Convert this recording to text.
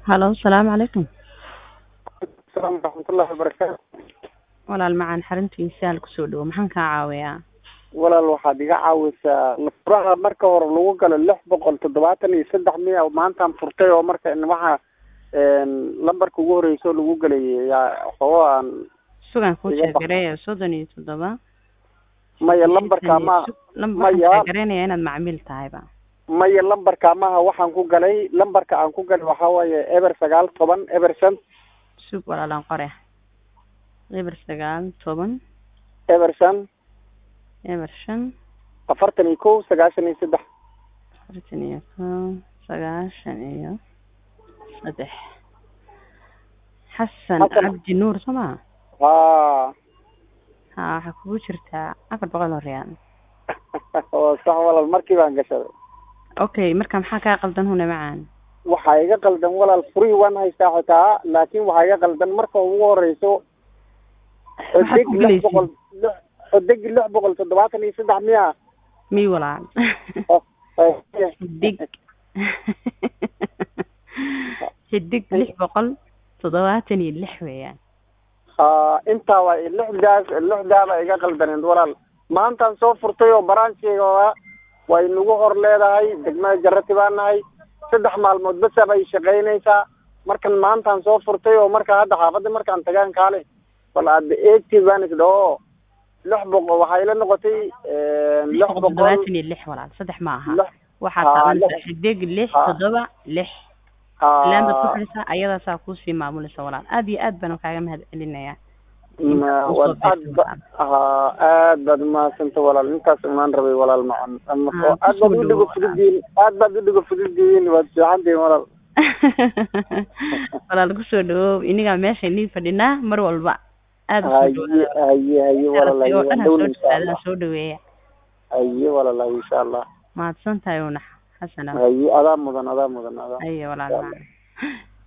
halo salaamu calaykum asalaamu waraxmatullahi wabarakaatu walaal macaan xaruntiisa hal kusoo dhawo maxaan kaa caawiyaa walaal waxaad iga caawisaa furaha marka hore lagu galo lix boqol toddobaatan iyo saddex miya maantaan furtay oo marka waxa lambarka ugu horeysa oo lagu gelay yaa xoogo aan sugan kuu Iga bax. sheegareeya soddon iyo toddoba maya lambarka ma lambar maya. waxaan sheegareynaya inaad macmiil tahayba maya lambarka maha waxaan ku galay lambarka aan ku galay waxaa waaye eber sagaal toban eber shan sug walaalaan qore eber sagaal toban eber shan eber shan afartan iyo kow sagaashan iyo saddex afartan iyo kow sagaashan iyo saddex xasan Xasan. cabdi nuur soo maa ha ha waxaa kugu jirtaa afar boqol oo riyaal oo sax walaal markii baan gashaday okay marka maxaa kaa qaldan hune macaan waxaa iga qaldan walaal furihii waan haystaa xitaa laakiin waxaa iga qaldan marka ugu horeyso Maxaad xodeg ku lix gelaysid? boqol lix- xodeg lix boqol toddobaatan iyo saddex miya mi walaal xidig xidig lix boqol toddobaatan iyo lix weeyaan ha intaa waa lixdaas lixdaaba iga qaldaneed walaal maantaan soo furtay oo baraansheyga way nagu hor leedahay degmada jarati baan nahay saddex maalmood basa bay shaqaynaysaa markan maantaan soo furtay oo marka hadda xaafadda markaan tagaan kaale bal aad eegti baan isdha oo lix boqol waxay la noqotay lix lix boqol boqol toddobaatan iyo lix walaal saddex ma aha lix waxaad haa, taabanaysaa lix. xidig lix Haa. toddoba lix haa, laambaad ku xidhisaa ayadaasaa kuusii maamulaysa walaal aad iyo aad baan kaaga mahad celinayaa ma- Usoo waad aad beegtay ba walaal. haa aad baad umahadsanta walaal intaas imaan rabay walaal macan ama Haa, aad baad kusoo u dhigo dhawaad. fududdihiin aad baad u dhigo fududdihiin waad fiicantihiin walaal walaal kusoo dhawoow inigaa meesha inii fadhinaa mar walba aad usoo haye dhawaada haye haye walaal aragtay oo haye dhan ha waan soo dhowna insha dhawaadaan allah soo dhaweeya haye walaal haye insha allah mahadsan tahay unax xasana haye adaa mudan adaa mudan adaa ayo walaal Insha Allah. macaan